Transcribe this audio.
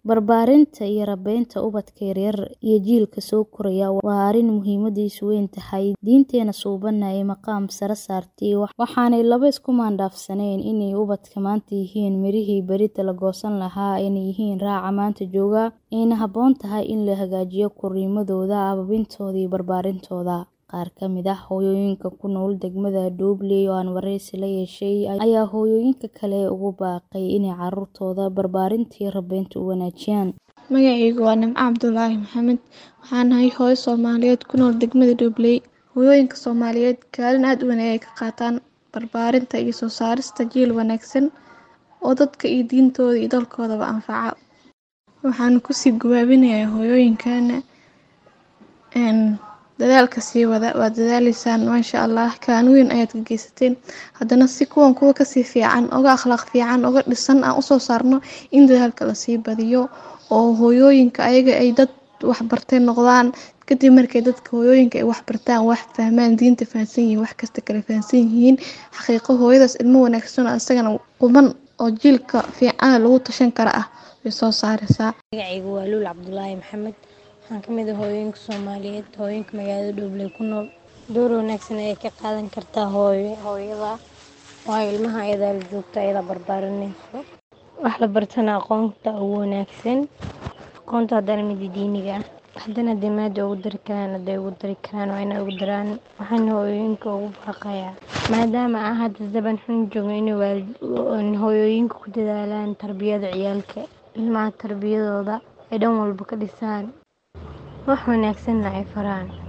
Barbaarinta iyo rabaynta ubadka yaryar iyo jiilka soo koraya waa arrin muhiimadiisu weyn tahay. Diinteena suubanna ay maqaam sare saartay, waxaanay laba isku maandhaafsanayn inay ubadka maanta yihiin mirihii berrito la goosan lahaa, ayna yihiin raaca maanta jooga, ayna habboon tahay in la hagaajiyo korriimadooda, abaabintooda iyo barbaarintooda. Qaar ka mid ah hooyooyinka ku nool degmada Doobley oo aan wareysi la yeeshay ayaa hooyooyinka kale ugu baaqay inay carruurtooda barbaarinta iyo rabaynta u wanaajiyaan. Magacaygu waa Nimco Cabdulaahi Maxamed. Waxaan ahay hooyo Soomaaliyeed ku nool degmada Doobley. Hooyooyinka Soomaaliyeed kaalin aad u weyn ayay ka qaataan barbaarinta iyo soo saarista jiil wanaagsan oo dadka iyo diintooda iyo dalkoodaba anfaca. Waxaan kusii gabaabinayaa hooyooyinkeena dadaalka sii wada waad dadaaleysaan maasha Allah kaalin weyn ayaad ka geysateen haddana si kuwan kuwa kasii fiican uga akhlaaq fiican uga dhisan aan usoo saarno in dadaalka lasii badiyo oo hooyooyinka ayaga ay dad wax bartay noqdaan kadib markay dadka hooyooyinka ay wax bartaan wax fahmaan diinta fahansan yihiin wax kasta kala fahansan yihiin xaqiiqo hooyadaas ilmo wanaagsan oo asagana quman oo jiilka fiican lagu tashan kara ah way soo saareysaa. Magacaygu waa Luul Cabdulaahi Maxamed. Waxaan ka mid ah hooyooyinka Soomaaliyeed hooyooyinka magaalada Doobley ku nool. Door wanaagsan ayay ka qaadan kartaa hooyo hooyada waayo ilmaha ayadaa la joogta ayadaa barbaarinayso. Wax la bartana aqoonta ugu wanaagsan aqoonta haddana midda diiniga ah haddana hadday maada ugu dari karaan hadday ugu dari karaan waa inay ugu daraan waxaan hooyooyinka ugu baaqayaa maadaama aan hadda zaban xun joogno inay waalid hooyooyinka ku dadaalaan tarbiyada ciyaalka ilmaha tarbiyadooda ay dhan walba ka dhisaan wax wanaagsanna ay faraan.